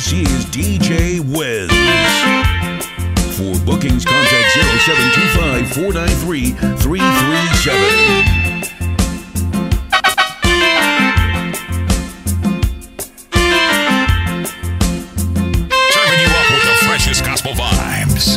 This is DJ Wins. For bookings, contact 0725 493 337. Serving you up with the freshest gospel vibes.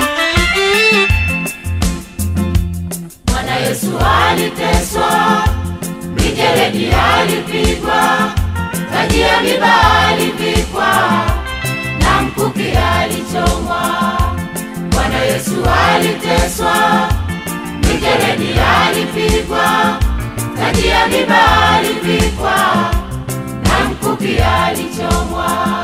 Bwana Yesu aliteswa, mijeledi alipigwa, taji ya miba alivikwa, na mkuki alichomwa. Bwana Yesu aliteswa, mijeledi alipigwa, taji ya miba alivikwa, na mkuki alichomwa.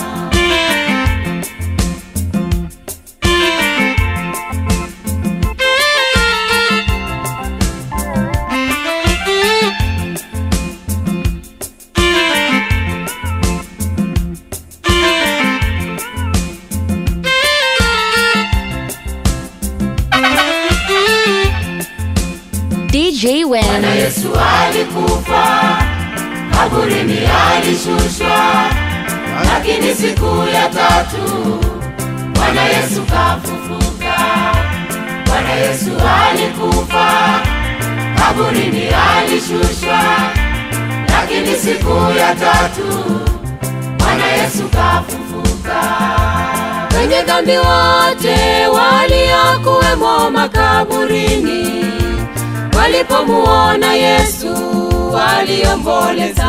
DJ Bwana Win. Yesu alikufa, kaburini alishushwa, lakini siku ya tatu Bwana Yesu kafufuka. Bwana Yesu alikufa, kaburini alishushwa, lakini siku ya tatu Bwana Yesu kafufuka. Wenye dhambi wote waliokuwemo makaburini walipomuona Yesu waliomboleza.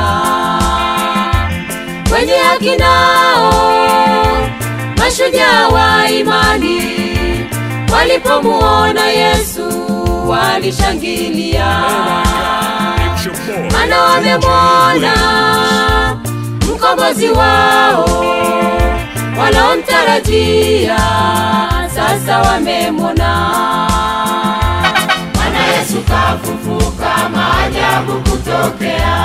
Wenye haki nao mashujaa wa imani walipomuona Yesu walishangilia, maana wamemwona mkombozi wao wanaomtarajia sasa wamemwona. Bwana Yesu kafufuka, maajabu kutokea,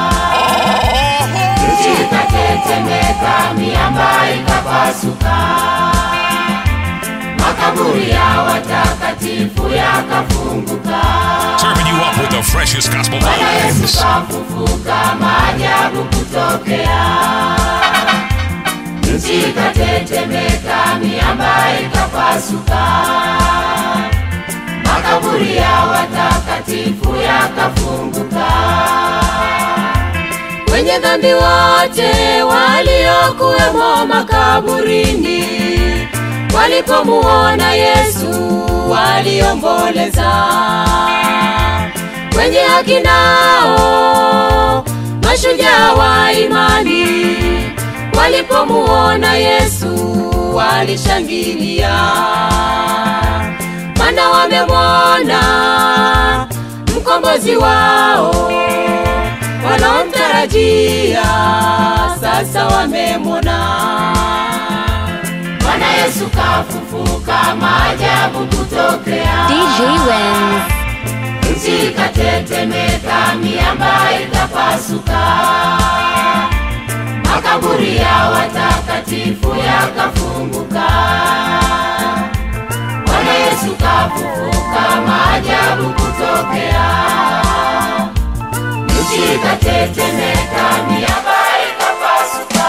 nchi ikatetemeka, miamba ikapasuka, makaburi ya watakatifu yakafunguka. Serving you up with the freshest gospel Bwana Yesu vibes. kafufuka, maajabu kutokea, nchi ikatetemeka, miamba ikapasuka, makaburi ya watakatifu yakafunguka. Wenye dhambi wote waliokuwemo makaburini walipomuona Yesu waliomboleza. Wenye haki nao mashujaa wa imani walipomuona Yesu walishangilia, maana wamemwona mkombozi wao wanaomtarajia sasa wamemwona. Bwana Yesu kafufuka, maajabu kutokea, DJ Win. nchi ikatetemeka, miamba ikapasuka, makaburi ya watakatifu yakafunguka. Bwana Yesu kafufuka, maajabu kutokea, nchi ikatetemeka, miamba ikapasuka.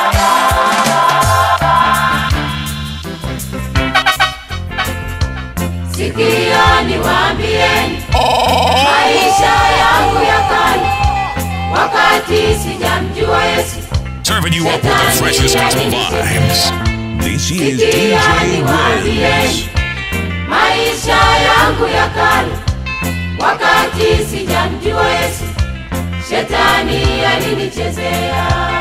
Sikioni waambieni maisha yangu ya kale, wakati sijamjua Yesu. Serving you up with the freshest gospel vibes. This is Sikioni DJ waambieni Wins. maisha yangu ya kale, wakati sijamjua Yesu, shetani alinichezea.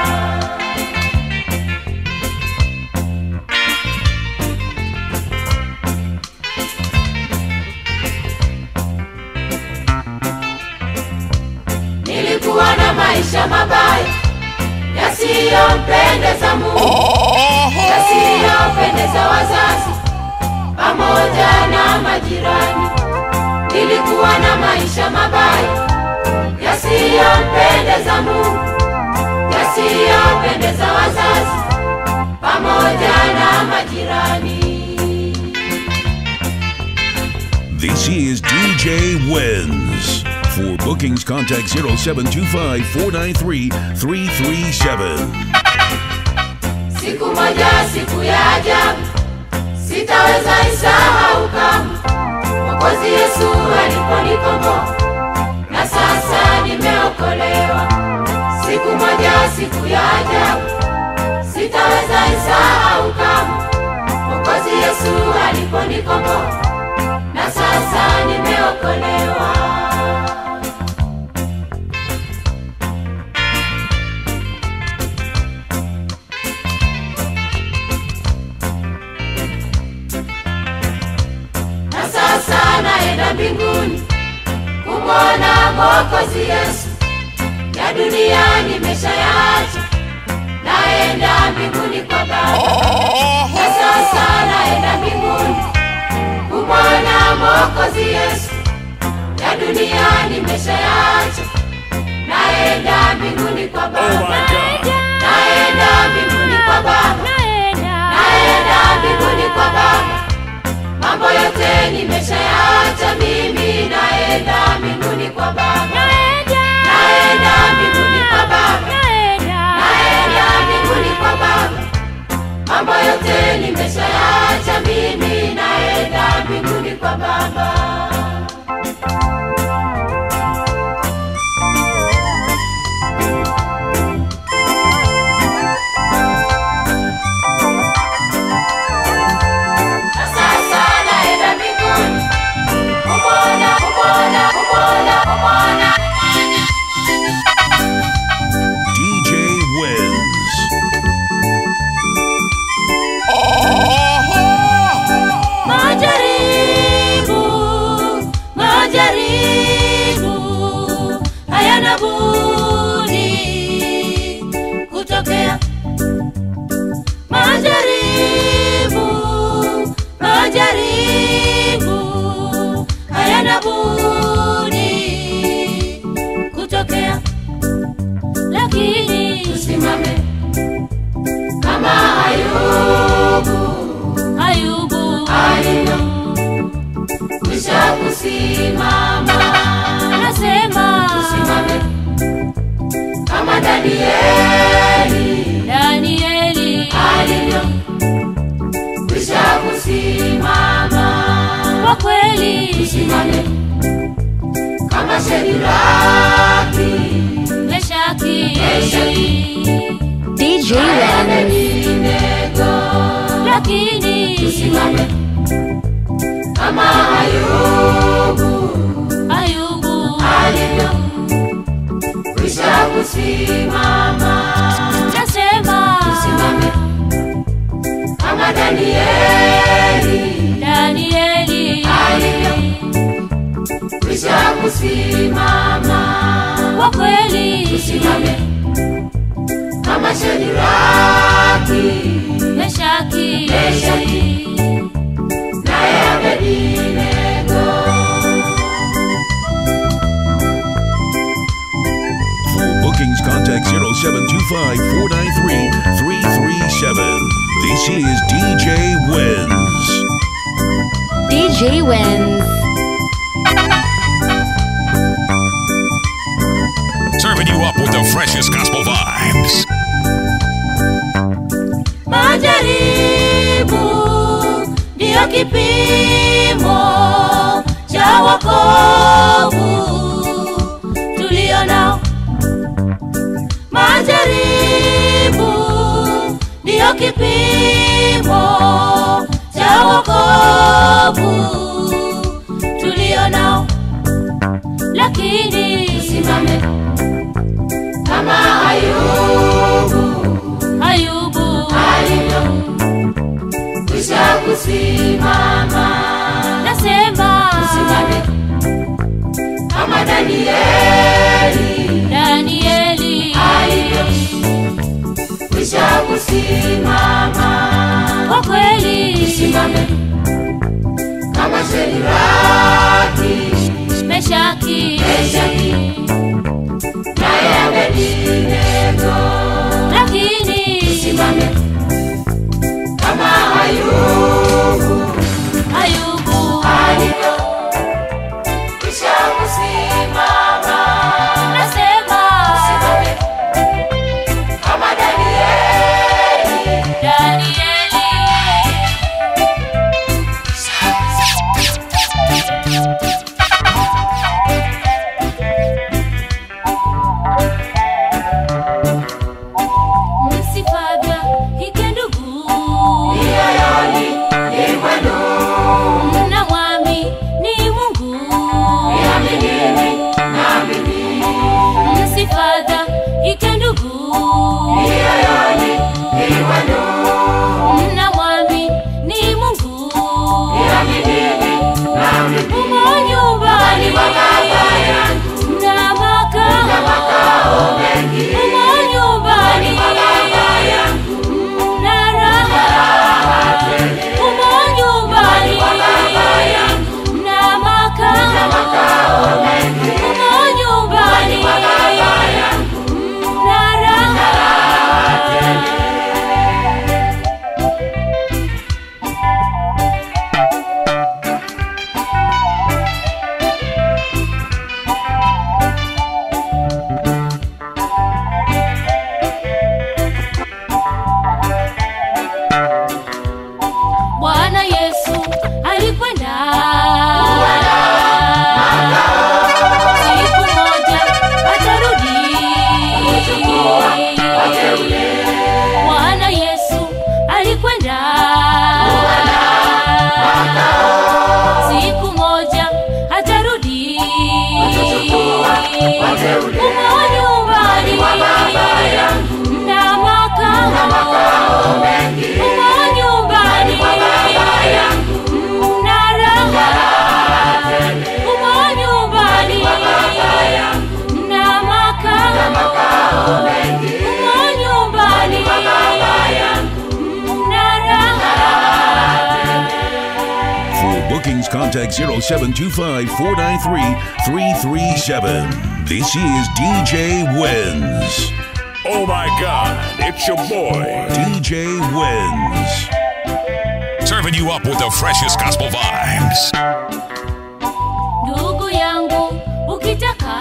Nilikuwa na maisha mabaya yasiyompendeza Mungu, yasiyopendeza wazazi pamoja na majirani. Nilikuwa na maisha mabaya yasiyompendeza Mungu, yasiyopendeza wazazi pamoja na majirani. This is DJ Wins. For bookings, contact 0725 493 337. siku moja, siku ya ajabu, sitaweza isahau kamwe. Mwokozi Yesu aliponikomboa na sasa nimeokolewa. Siku moja, siku ya ajabu, sitaweza isahau kamwe. Mwokozi Yesu aliponikomboa na sasa nimeokolewa. na sasa naenda mbinguni kumwona Mwokozi Yesu. Ya dunia nimeshayaacha, naenda mbinguni kwa Baba. Na sasa naenda mbinguni kumwona Mwokozi Yesu. Ya dunia nimeshayaacha, naenda mbinguni kwa Baba. Naenda mbinguni kwa Baba, naenda mbinguni kwa Baba mambo yote nimeshayaacha mimi, naenda mbinguni kwa Baba, naenda mbinguni kwa Baba, naenda mbinguni kwa Baba. Mambo yote nimeshayaacha mimi, naenda mbinguni kwa Baba. Na sasa naenda mbinguni kumwona, kumwona, kumwona, kumwona DJ wins. Majaribu, majaribu hayana budi kutokea. Majaribu, majaribu hayana budi kutokea, lakini tusimame kama Ayubu, Ayubu alivyo kwisha kusimama, nasema tusimame kama Danieli, Danieli alivyo kwisha kusimama, kwa kweli tusimame kama Shadraki, Meshaki, Meshaki DJ Wins. Abednego, lakini tusimame kama Ayubu, Ayubu alivyo kwisha kusimama, nasema tusimame kama Danieli, Danieli alivyo kwisha kusimama, kwa kweli tusimame kama Shadraki, Meshaki, Meshaki naye Abednego. For bookings, contact 0725 493 337. This is DJ Wins. DJ Wins. Serving you up with the freshest gospel vibes. Majaribu ndiyo kipimo cha wokovu tulio nao. Majaribu ndiyo kipimo cha wokovu tulio nao, lakini tusimame kama Ayubu, Ayubu alivyo kwisha kusimama, nasema tusimame kama Danieli, Danieli alivyo kwisha kusimama, kwa kweli tusimame kama Shadraki, Meshaki, Meshaki naye Abednego, lakini tusimame kama Ayubu, Ayubu alivyo kisha kusimama, nasema tusimame kama Danieli contact 0725 493 337. This is DJ Wins. Oh my God, it's your boy. DJ Wins. Serving you up with the freshest gospel vibes. ndugu yangu ukitaka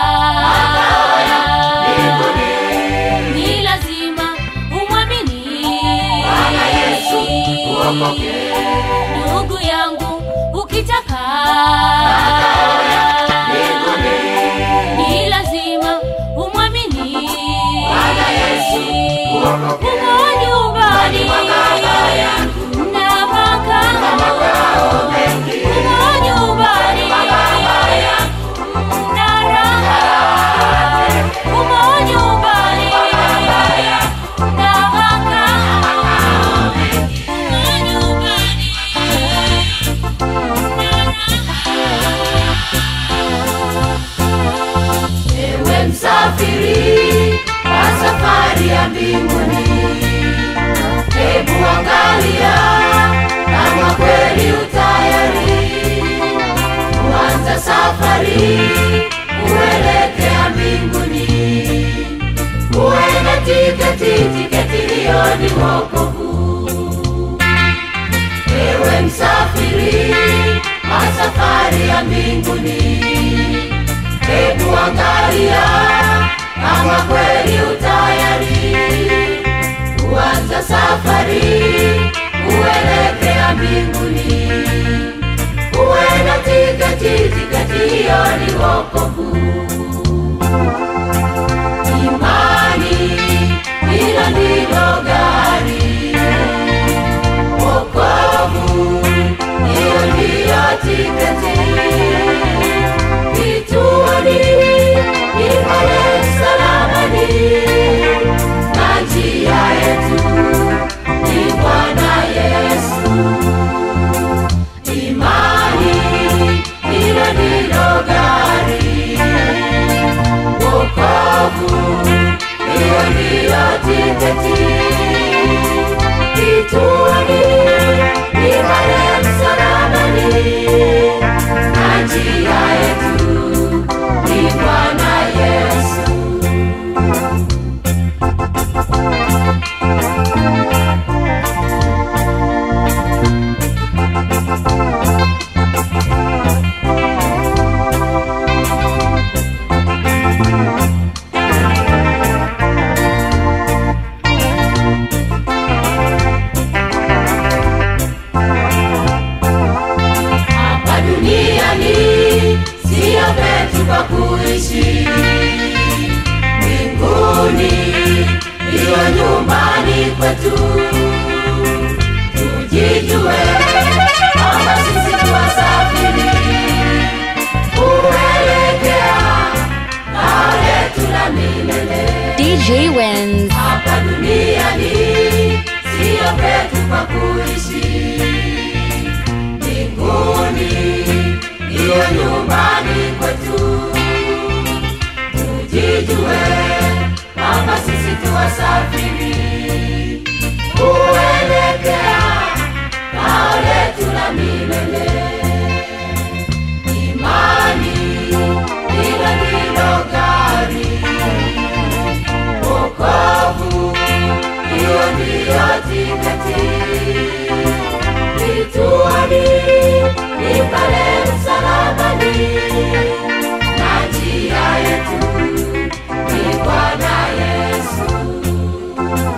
ni lazima umwamini ndugu yangu ukitaka ni lazima umwamini umo nyumbani na makao umo nyumbani na raha umo nyumbani na makao umo nyumbani ewe msafiri wa safari ya mbinguni hebu angalia kama kweli utayari kuanza safari kuelekea mbinguni uwe na tiketi tiketi hiyo ni wokovu ewe msafiri wa safari ya mbinguni hebu angalia kama kweli utayari kuanza safari kuelekea mbinguni uwe na tiketi tiketi hiyo ni wokovu imani hilo ndilo gari wokovu hiyo ndiyo tiketi kituoni ni pale msalabani na njia yetu ni bwana yesu imani hilo ndilo gari wokovu hiyo ndiyo tiketi kituoni ni pale msalabani na njia yetu ni bwana yesu hapa duniani siyo petu kwa kuishi mbinguni ndiyo nyumbani kwetu tujijue kwamba sisi tuwasafiri kuelekea kao letu la milele DJ Wins. hapa duniani siyo petu pa kuishi mbinguni ndiyo nyumbani kwetu tujijue kwamba sisi tuwasafiri kuelekea kao letu la milele imani hilo ndilo gari wokovu hiyo ndiyo tiketi kituoni ni pale msalabani na njia yetu ni bwana yesu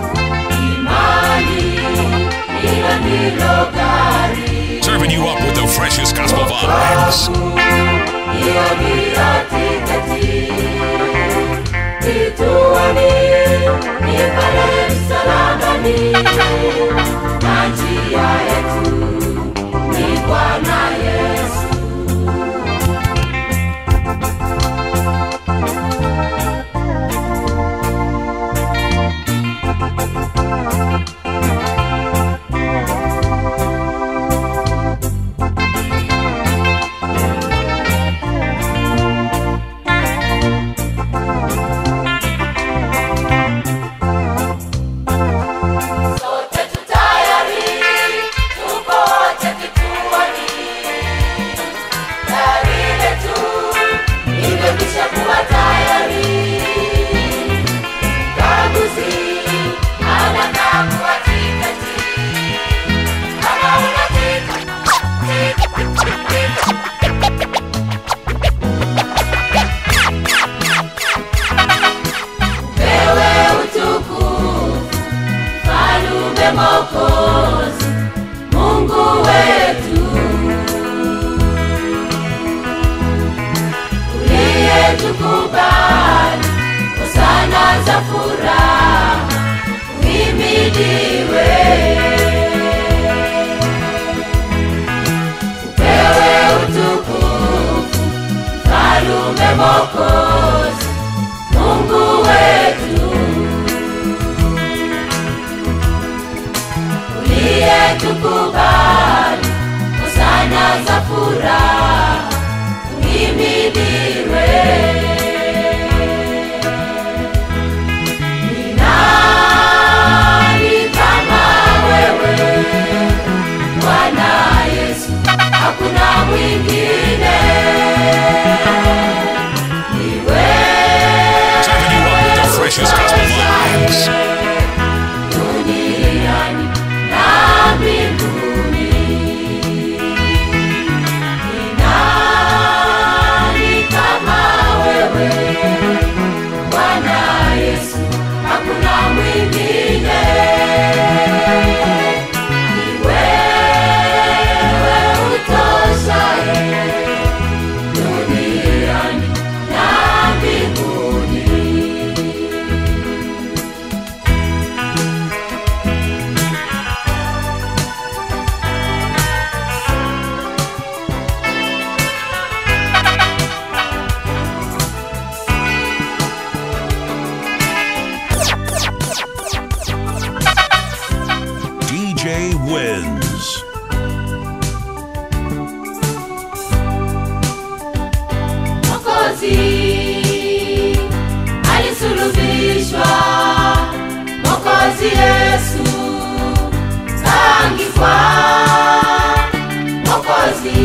wins. Mwokozi alisulubishwa, Mwokozi Yesu kaangikwa. Mwokozi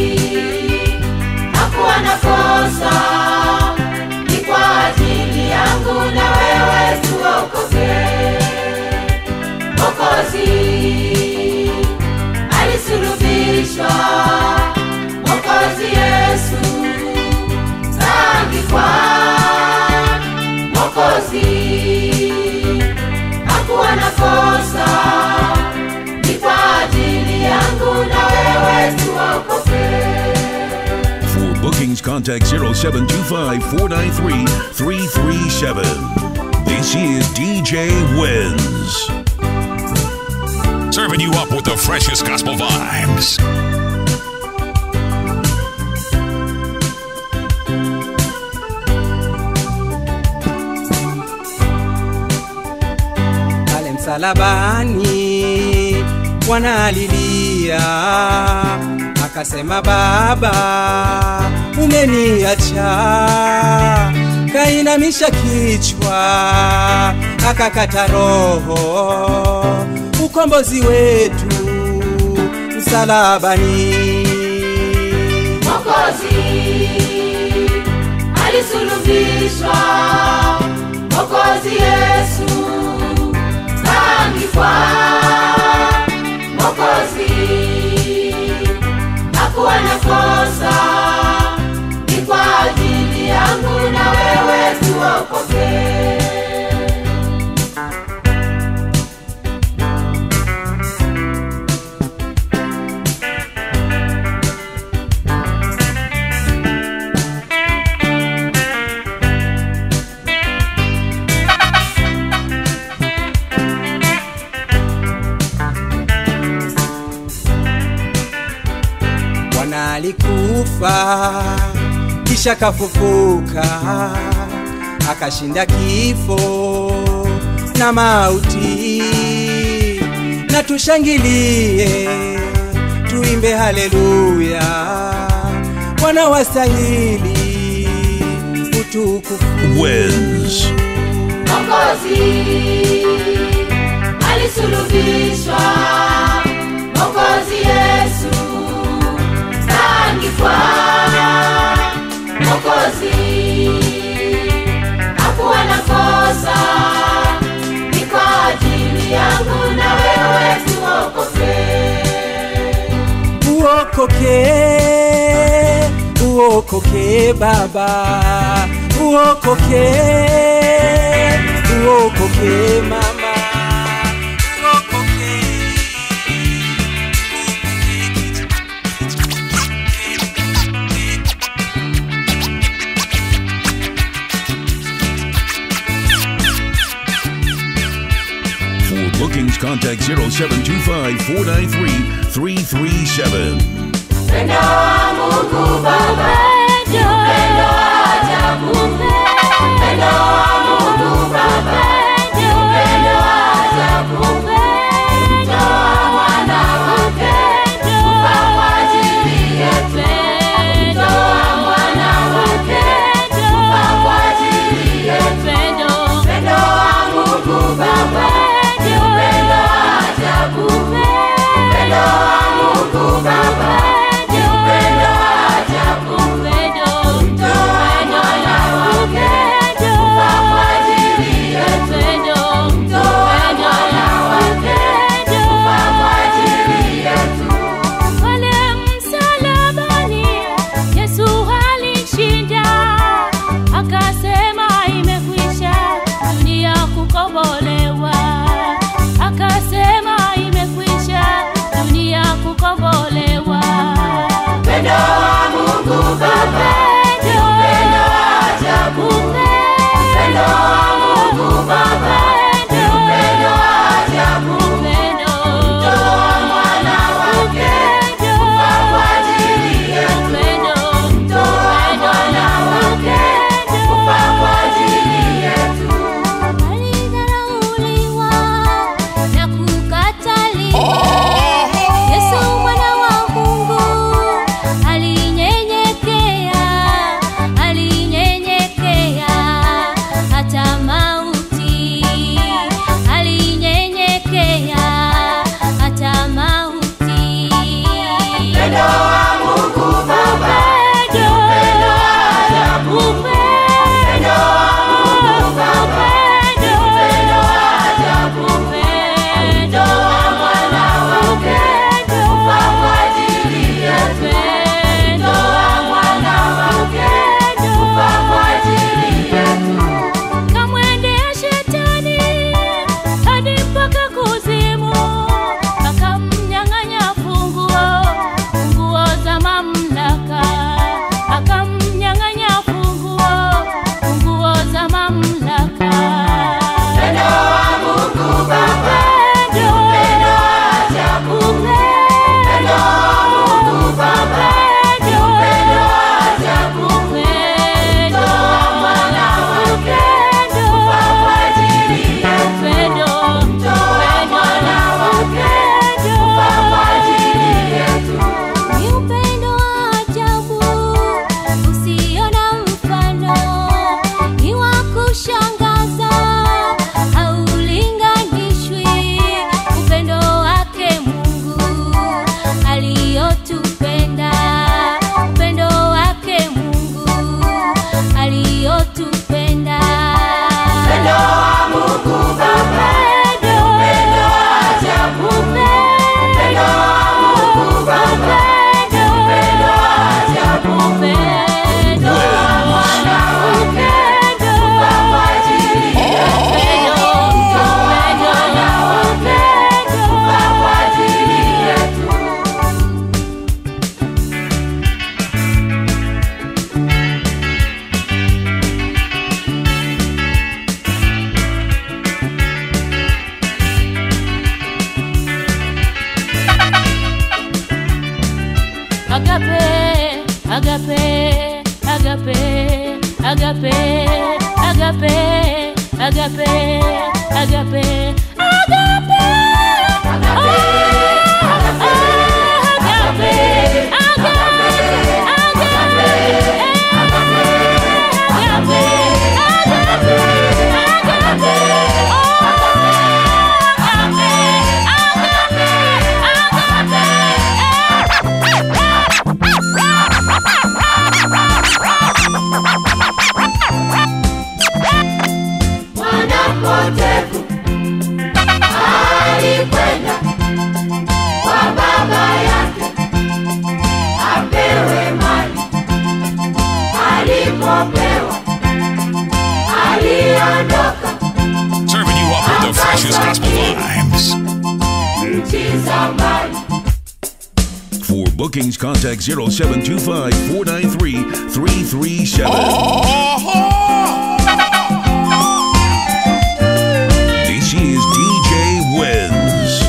hakuwa na kosa, ni kwa ajili yangu na wewe tuokoke. Mwokozi alisulubishwa, Mwokozi Yesu kaangikwa. Mwokozi hakuwa na kosa, ni kwa ajili yangu na wewe tuokoke. For bookings, contact 0725 493 337. This is DJ Wins. Serving you up with the freshest gospel vibes. pale msalabani wanalilia, akasema Baba, umeniacha. Kainamisha kichwa, akakata roho, ukombozi wetu msalabani. Mwokozi alisulubishwa, Mwokozi Yesu kaangikwa. Mwokozi hakuwa na kosa, ni kwa ajili yangu na wewe tuokoke. Bwana alikufa kisha kafufuka, akashinda kifo na mauti, na tushangilie, tuimbe haleluya, Bwana wastahili utukufu. Wins. Mwokozi alisulubishwa, Mwokozi Yesu kaangikwa. Mwokozi hakuwa na kosa, ni kwa ajili yangu na wewe tuokoke. uokoke uokoke baba uokoke uokoke mama uokoke For bookings, contact 0725 493 337. Upendo wa Mungu Baba, upendo wa ajabu, upendo wa Mungu Baba, upendo wa ajabu, kumtoa mwana wake kufa kwa ajili yetu, kumtoa mwana wake kufa kwa ajili yetu. Upendo wa Mungu Baba, upendo wa ajabu, upendo wa Mungu Baba, upendo wa ajabu, kumtoa mwana wake kufa agape, agape, agape, agape, agape, agape, agape. Mwanapotevu alikwenda kwa baba yake apewe mali. Alipopewa aliondoka Serving you up with the freshest gospel vibes. nchi za mbali. For bookings, contact 0725 493 337. This is DJ Wins.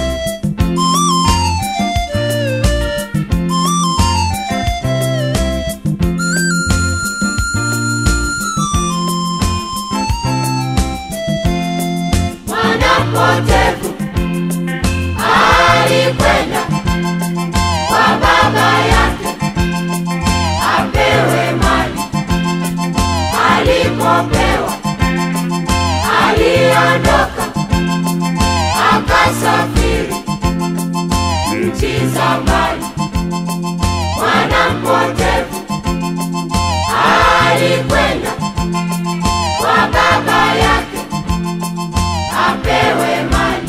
Mwanapotevu alikwenda kwa baba yake apewe mali. Alipopewa aliondoka akasafiri nchi za mbali. Mwanampotevu alikwenda kwa baba yake apewe mali.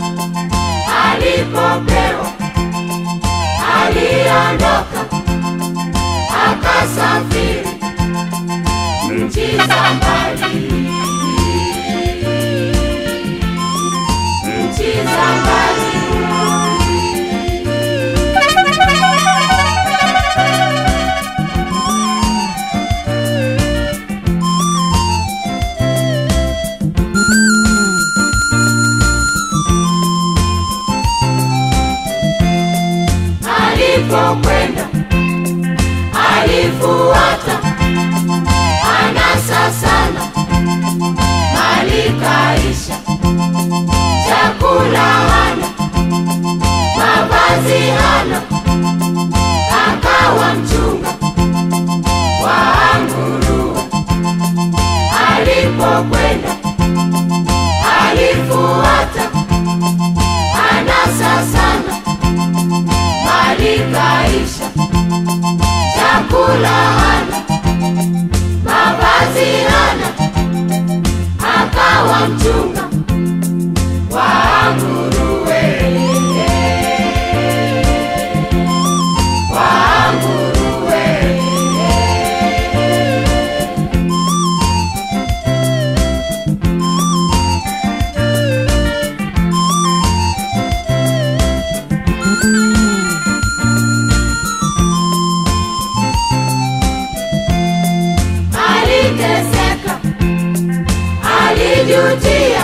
Alipopewa aliondoka akasafiri nchi za mbali, nchi za mbali. alipokwenda alifuata anasa sana mali kaisha chakula hana mavazi hana akawa mchunga wa nguruwe alipokwenda alifuata anasa sana mali kaisha, chakula hana, mavazi hana, akawa mchunga wa nguruwe, wa nguruwe. aliteseka, alijutia,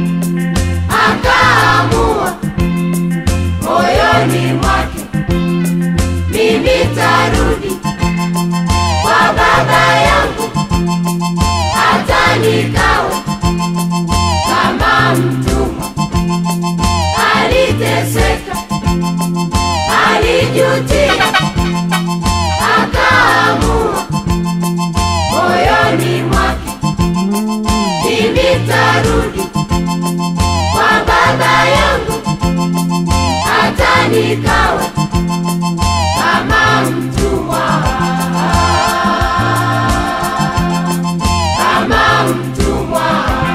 akaamua moyoni mwake, mimi tarudi kwa baba yangu, hata nikawa kama mtumwa. Aliteseka, alijutia, akaamua moyoni mwake, mimi tarudi kwa baba yangu, hata nikawa kama mtumwa, kama mtumwa.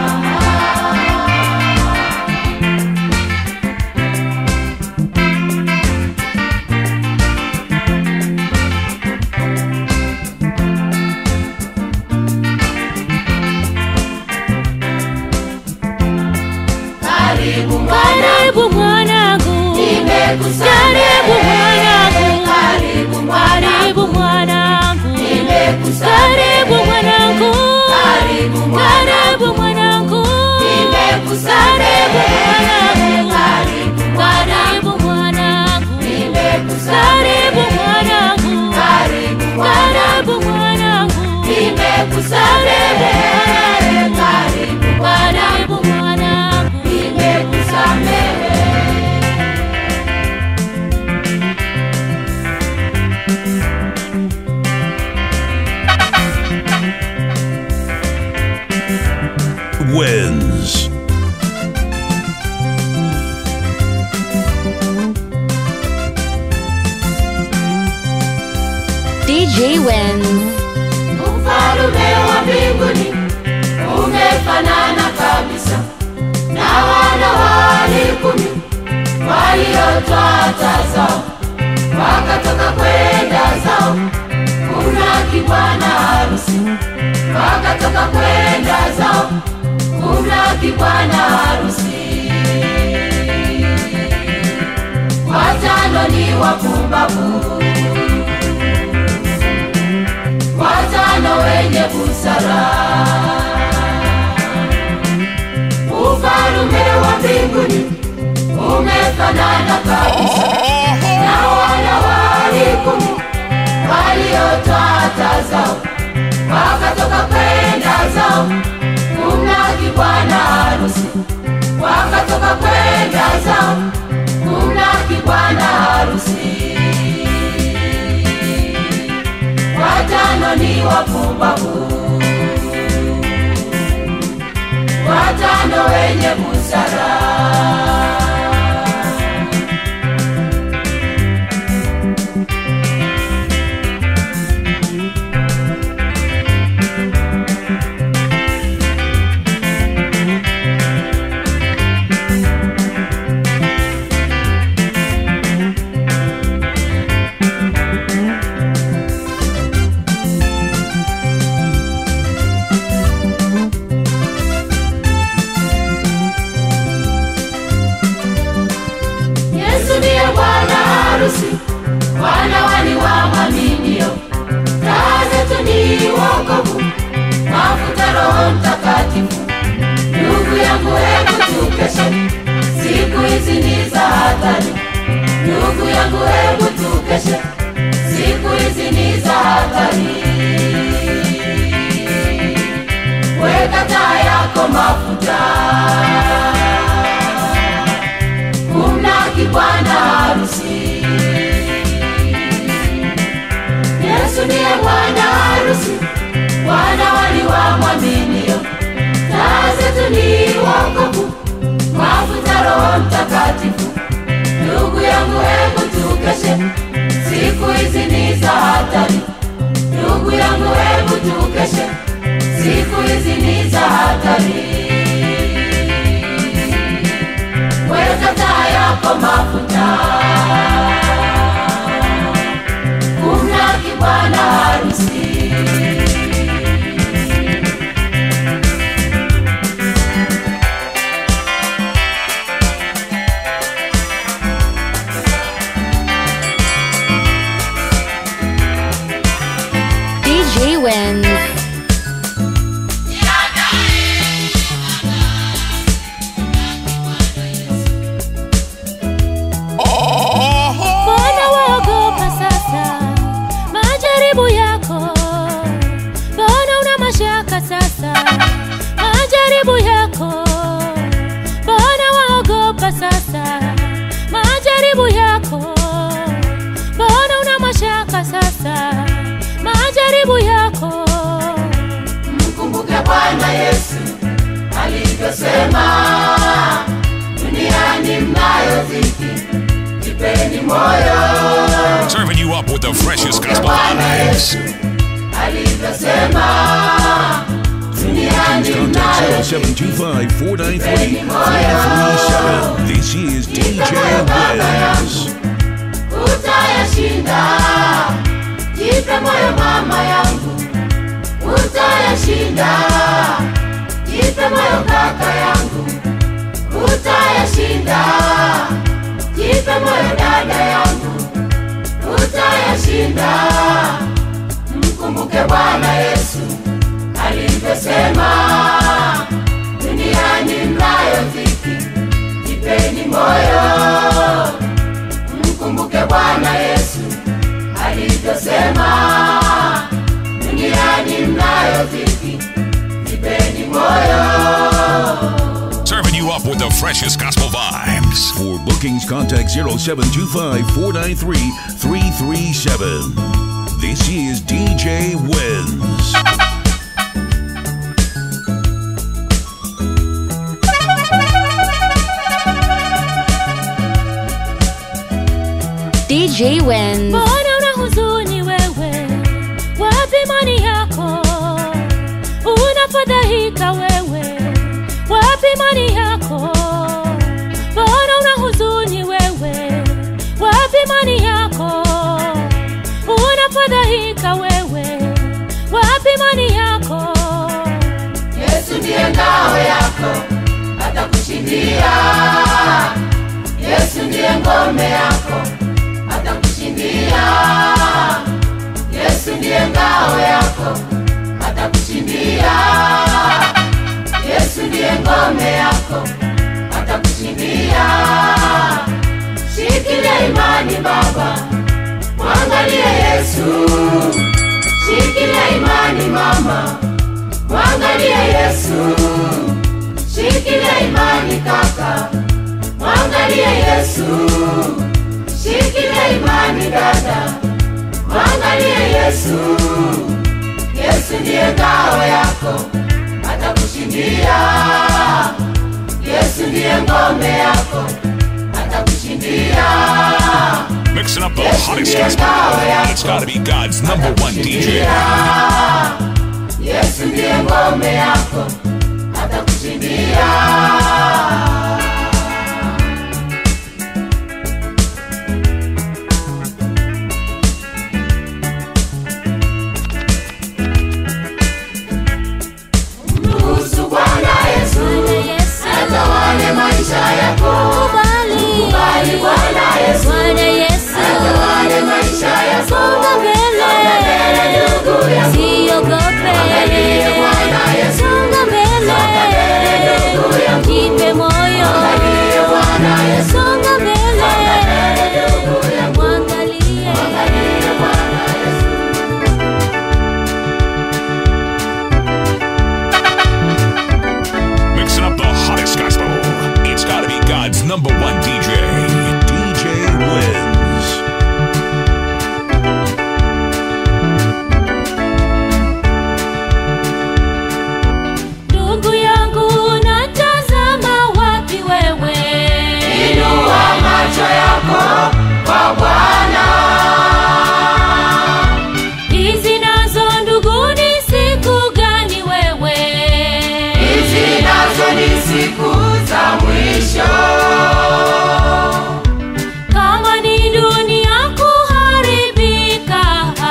Karibu mwana, Karibu mwanangu, nimekusamehe. karibu mwanangu, Karibu mwana, karibu mwanangu, nimekusamehe. karibu mwanangu, Karibu mwana, karibu mwanangu, nimekusamehe. karibu mwanangu, Karibu mwana, karibu mwanangu, nimekusamehe. karibu mwanangu, Karibu mwana, nimekusamehe karibu Karibu mwanangu mwanangu, nimekusamehe wins. DJ wins. Ufalume wa mbinguni umefanana kabisa na wana wali kumi waliotoa taa zao wakatoka kwenda zao kumlaki bwana harusi, wakatoka kwenda zao kumlaki bwana harusi. Watano ni wapumbavu watano wenye busara. Ufalume wa mbinguni umefanana kabisa na wana wali kumi waliotoa taa zao wakatoka kwenda zao kumlaki bwana harusi, wakatoka kwenda zao kumlaki bwana harusi watano ni wapumbavu, watano wenye busara. Yesu ndiye bwana harusi, wana wali wa mwaminio. Taa zetu ni wokovu, mafuta Roho Mtakatifu. Ndugu yangu, hebu tukeshe, siku hizi ni za hatari. Ndugu yangu, hebu tukeshe, siku hizi ni za hatari. Weka taa yako mafuta kumlaki bwana harusi. Yesu ndiye bwana harusi, wana wali wa mwaminio. Taa zetu ni wokovu, mafuta Roho Mtakatifu. Ndugu yangu, hebu tukeshe, siku hizi ni za hatari. Ndugu yangu, hebu tukeshe, siku hizi ni za hatari weka taa yako mafuta kumlaki bwana harusi. DJ wins. mbona waogopa sasa majaribu yako? Mbona una mashaka sasa majaribu yako? Mbona waogopa sasa majaribu yako? Mbona una mashaka sasa majaribu yako? Mkumbuke Bwana Yesu alivyosema, duniani mnayo dhiki, jipeni moyo. Serving you up with the freshest gospel Bwana vibes. Yesu alivyosema, duniani Contact mnayo dhiki, 0725 493 537. This is DJ Wins. utayashinda. Jipe moyo mama yangu, utayashinda. Jipe moyo kaka yangu, utayashinda. Jipe moyo dada yangu, utayashinda. Mkumbuke Bwana Yesu alivyosema, duniani mnayo dhiki, jipeni moyo mkumbuke Bwana Yesu alivyosema, duniani mnayo dhiki, freshest gospel vibes. For bookings, contact 0725 493 337. This is DJ Wins. DJ Wins. mbona una huzuni wewe wapi imani yako unafadhaika wewe wapi imani yako mbona una huzuni wewe wapi imani yako unafadhaika wewe wapi imani yako Yesu ndiye ngao yako, atakushindia. Yesu ndiye ngome yako, atakushindia. Yesu ndiye ngao yako, atakushindia. Yesu ndiye ngome yako, atakushindia. Shikilia imani baba, mwangalie Yesu. Shikilia imani mama, mwangalie Yesu. Shikilia imani kaka, mwangalie Yesu. Shikilia imani dada, mwangalie Yesu. Yesu ndiye ngao yako, atakushindia. Yesu ndiye ngome yako, atakushindia. Mixing up the hottest gospel. It's gotta be God's number one DJ. Yesu ndiye ngome yako, atakushindia. Mruhusu Bwana Yesu Yesu atawale maisha yako. kubali Kubali Bwana Yesu Bwana Yesu atawale maisha yako. songa mbele Ndugu yangu, siogope Angalie Bwana Yesu. songa mbele ndugu yangu. jipe moyo Angalie Bwana Yesu. songa mbele ndugu yangu. mwangalie Angalie Bwana Yesu. Mixing up the hottest gospel. It's gotta be God's number one DJ. DJ Wins. ndugu yangu natazama wapi wewe Inua macho yako kwa Bwana. hizi nazo ndugu ni siku gani wewe Hizi nazo ni siku za mwisho. kama ni dunia kuharibika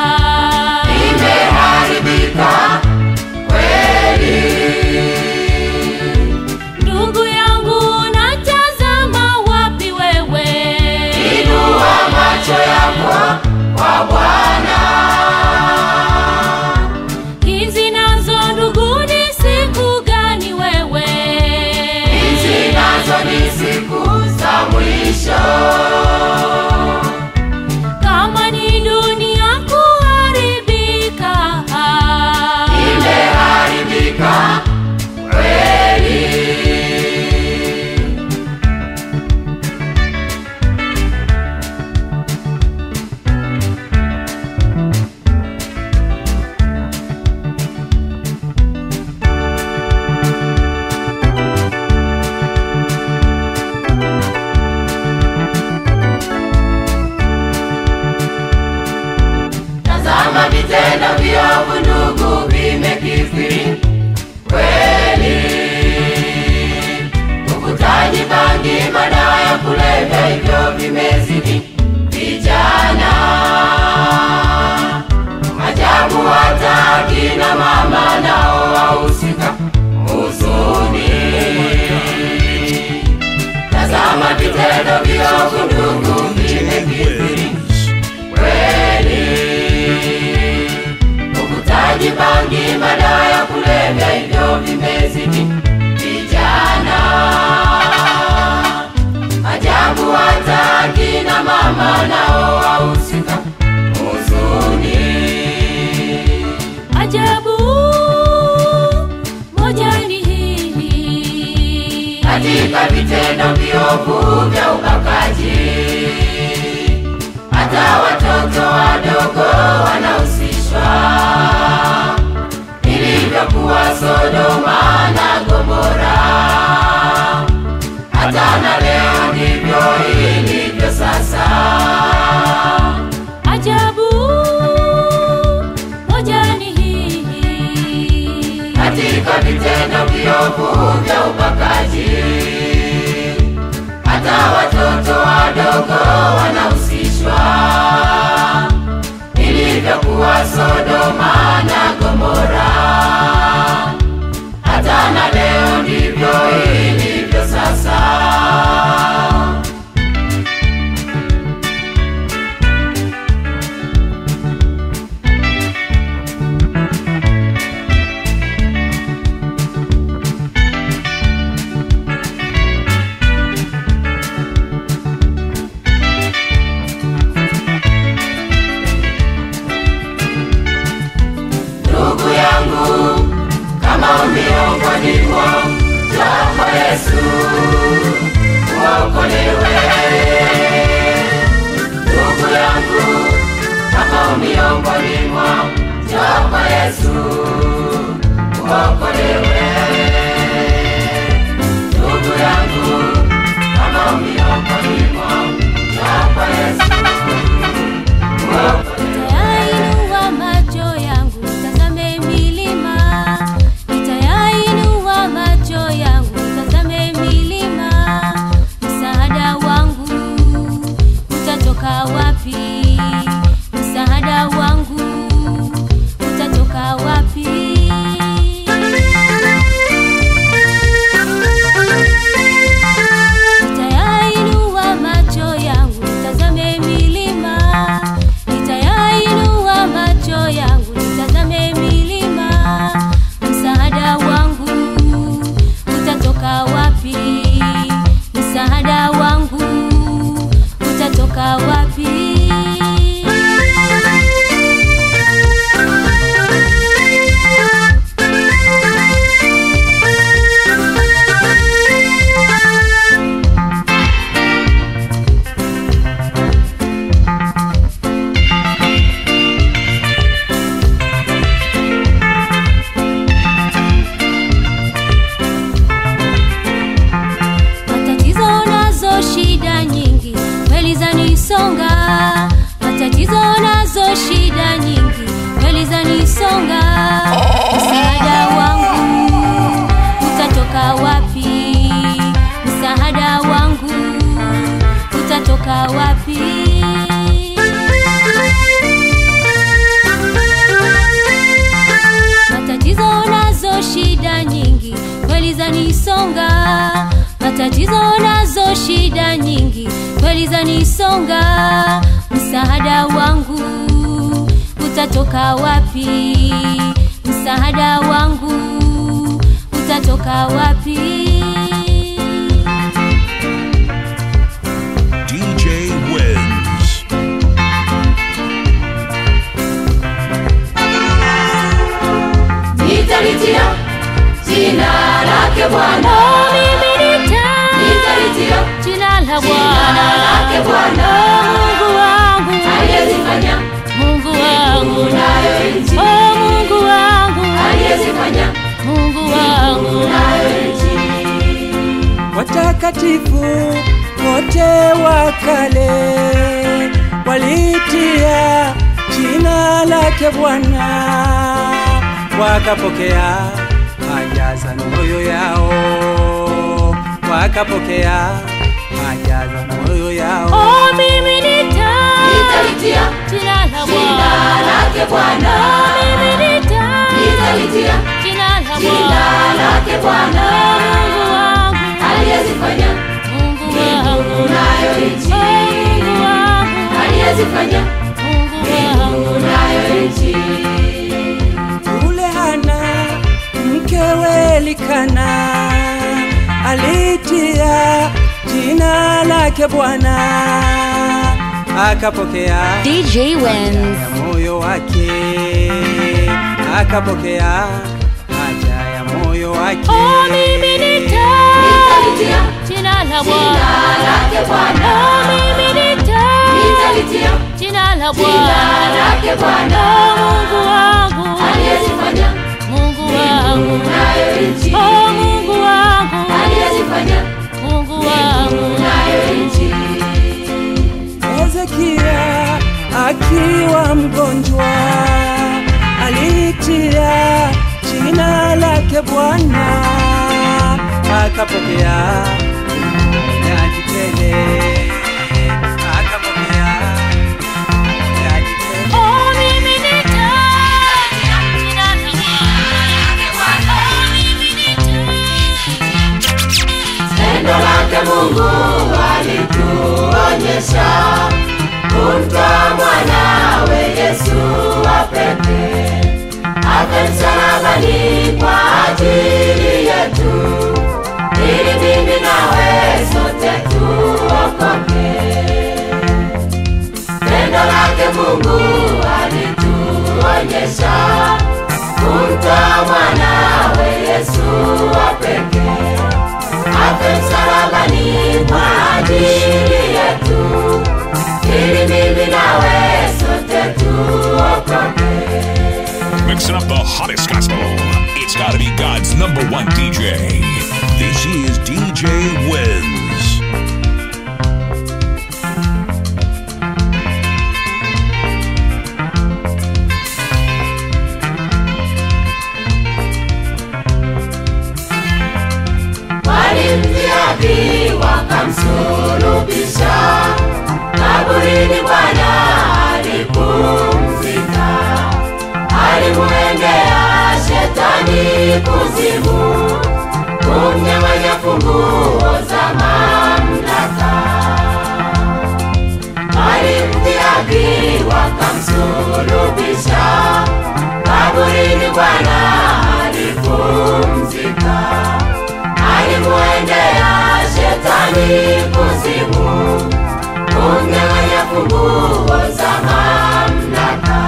Imeharibika kweli. ndugu yangu natazama wapi wewe Inua macho yako kwa Bwana. hizi nazo ndugu ni siku gani wewe Hizi nazo ni siku za mwisho. kama ni dunia kuharibika Imeharibika kweli. Tazama vitendo viovu ndugu vimekithiri kweli. Uvutaji bangi, madawa ya kulevya, hivyo vimezidi vijana. Ajabu hata akina mama nao wahusika huzuni. Tazama vitendo viovu ndugu DJ vimekithiri Wins. kweli. Uvutaji bangi, madawa ya kulevya, hivyo vimezidi vijana. Ajabu hata akina mama nao wahusika huzuni. ajabu moja ni hili katika vitendo viovu vya ubakaji. Hata watoto wadogo wanahusishwa, ilivyokuwa Sodoma na Gomora. Hata na leo ndivyo ilivyo sasa. Ajabu moja ni hii, katika vitendo viovu vya ubakaji. Hata watoto wadogo wanahusishwa, ilivyokuwa Sodoma na Gomora. Hata na leo ndivyo ilivyo sasa. ndugu yangu, kama miongoni mwa jambo Yesu uokolewe. Ndugu yangu, kama miongoni mwa jambo Yesu uokolewe. Ndugu yangu, kama miongoni mwa jambo Yesu uokolewe. nitayainua macho yangu tazame milima, nitayainua macho yangu tazame milima, msaada wangu utatoka wapi? Msaada wangu utatoka wapi? Nitayainua macho yangu tazame milima, nitayainua macho yangu nitazame milima, msaada wangu utatoka wapi? Msaada wangu utatoka wapi? matatizo nazo shida nyingi kweli zanisonga matatizo nazo shida nyingi kweli zanisonga msaada wangu utatoka wapi msaada wangu utatoka wapi matatizo nazo shida nyingi kweli zanisonga matatizo nazo shida nyingi kweli zanisonga msaada wangu utatoka wapi msaada wangu utatoka wapi DJ wins. nitalitia jina lake Bwana, mimi nita nitalitia jina la jina Bwana lake Bwana, Mungu wangu aliyezifanya Mungu wangu nayo nchi, oh Mungu wangu aliyezifanya Mungu wangu nayo nchi. watakatifu wote wa kale walitia jina lake Bwana, wakapokea haja za mioyo yao, wakapokea haja za mioyo yao. oh mimi nita Nitalitia jina la jina Bwana lake Bwana, mimi nita nitalitia jina la jina Bwana lake Bwana, Mungu wangu aliyezifanya Mungu mbingu wangu nayo nchi, oh Mungu wangu aliyezifanya Mungu wangu mbingu nayo nchi. Yule Hana mkewe Elikana alitia jina lake Bwana, akapokea DJ wins. ya moyo wake, akapokea haja ya moyo wake. oh mimi nita Nitalitia la jina Bwana. lake Bwana Oh, Mungu wangu, aliyezifanya Mungu wangu, nayo nchi, oh Mungu wangu, aliyezifanya Mungu wangu. nayo nchi. Hezekia akiwa mgonjwa alitia jina lake Bwana, akapokea uponyaji tele, akapokea uponyaji tele. Oh, mimi nitaja jina lake Bwana. Oh, mimi nitaja. Pendo lake Mungu alituonyesha kumtoa mwanawe Yesu wa pekee afe msalabani kwa ajili yetu, ili mimi nawe sote tuokoke. Pendo lake Mungu alituonyesha kumtoa mwanawe Yesu wa pekee afe msalabani kwa ajili yetu, ili mimi nawe sote tuokoke. Mixing up the hottest gospel. It's gotta be God's number one DJ. This is DJ Wins. walimdhihaki wakamsulubisha kaburini Bwana alipumzika, alimuendea shetani kuzimu, kumnyang'anya funguo za mamlaka. Walimdhihaki wakamsulubisha kaburini Bwana alipumzika alimuendea shetani kuzimu, kumnyang'anya funguo za mamlaka.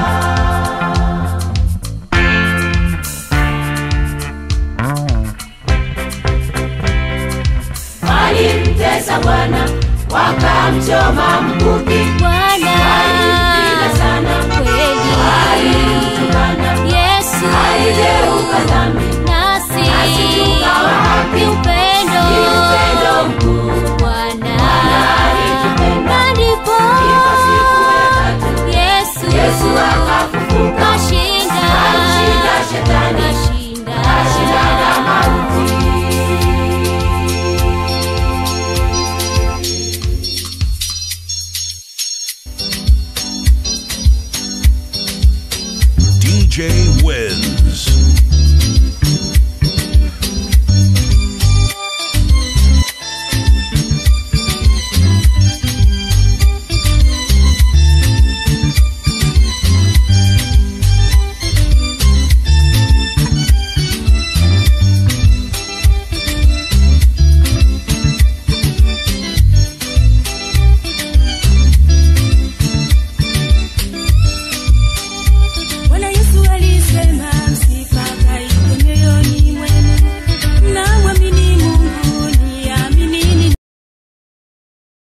Walimtesa Bwana wakamchoma mkuki, Bwana, walimpiga sana, kweli walimtukana, Yesu aligeuka dhambi, nasi nasi tukawa haki. ni